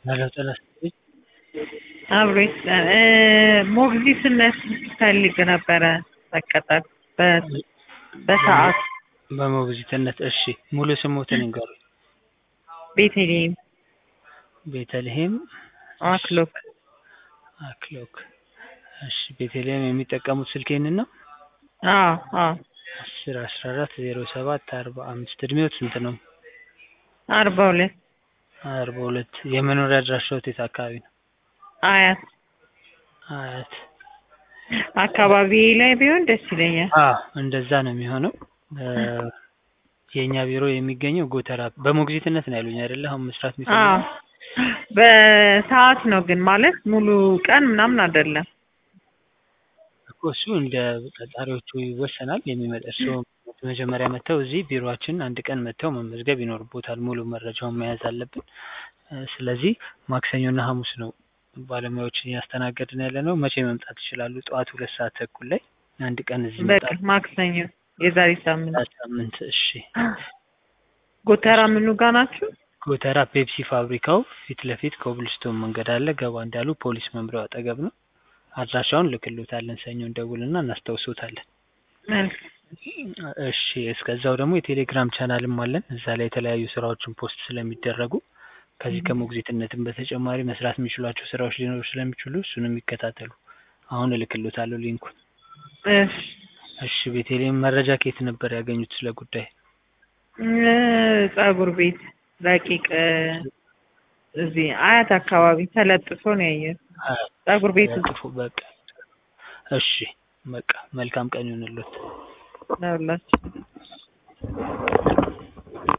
ሄሎ ጤና ይስጥልኝ። አብሮ ይስጠን። ሞግዚትነት ፈልግ ነበረ መቀጠር በ- በሰዓት በሞግዚትነት እሺ፣ ሙሉ ስሞትን ይንገሩኝ። ቤተልሔም ቤተልሔም አክሎክ አክሎክ። እሺ፣ ቤተልሔም የሚጠቀሙት ስልክ ይህንን ነው? አዎ አዎ አስር አስራ አራት ዜሮ ሰባት አርባ አምስት እድሜዎት ስንት ነው? አርባ ሁለት አርባ ሁለት የመኖሪያ አድራሻዎት የት አካባቢ ነው? አያት አያት። አካባቢ ላይ ቢሆን ደስ ይለኛል። አዎ እንደዛ ነው የሚሆነው። እ የእኛ ቢሮ የሚገኘው ጎተራ በሞግዚትነት ነው ያሉኝ አይደለ? አሁን መስራት አዎ የሚፈልጉት በሰዓት ነው ግን ማለት ሙሉ ቀን ምናምን አይደለም። እኮ እሱ እንደ ቀጣሪዎቹ ይወሰናል። የሚመጣ እርስዎ መጀመሪያ መጥተው እዚህ ቢሮአችን አንድ ቀን መጥተው መመዝገብ ይኖርቦታል። ሙሉ መረጃውን መያዝ አለብን። እ ስለዚህ ማክሰኞና ሐሙስ ነው ባለሙያዎችን እያስተናገድን ያለ ነው። መቼ መምጣት ይችላሉ? ጠዋት ሁለት ሰዓት ተኩል ላይ አንድ ቀን እዚህ በቃ ይመጣሉ። ማክሰኞ የዛሬ ሳምንት ሳምንት እሺ። ጎተራ ምኑ ጋር ናችሁ? ጎተራ ፔፕሲ ፋብሪካው ፊት ለፊት ኮብልስቶን መንገድ አለ። ገባ እንዳሉ ፖሊስ መምሪያው አጠገብ ነው። አድራሻውን ልክሎታለን። ሰኞ እንደውልና እናስታውሶታለን። መልካም እሺ እስከዛው ደግሞ የቴሌግራም ቻናልም አለን። እዛ ላይ የተለያዩ ስራዎችን ፖስት ስለሚደረጉ ከዚህ ከሞግዚትነትም በተጨማሪ መስራት የሚችሏቸው ስራዎች ሊኖሩ ስለሚችሉ እሱንም ይከታተሉ። አሁን እልክሎታለሁ ሊንኩን። እሺ እሺ ቤተልሔም መረጃ ከየት ነበር ያገኙት ስለ ጉዳይ? እ ፀጉር ቤት ረቂቅ እ እዚህ አያት አካባቢ ተለጥፎ ነው ያየሁት። ፀጉር ቤት ውስጥ ጥፉ በቃ እሺ በቃ መልካም ቀን ይሁንልዎት። ነው ያላችሁ።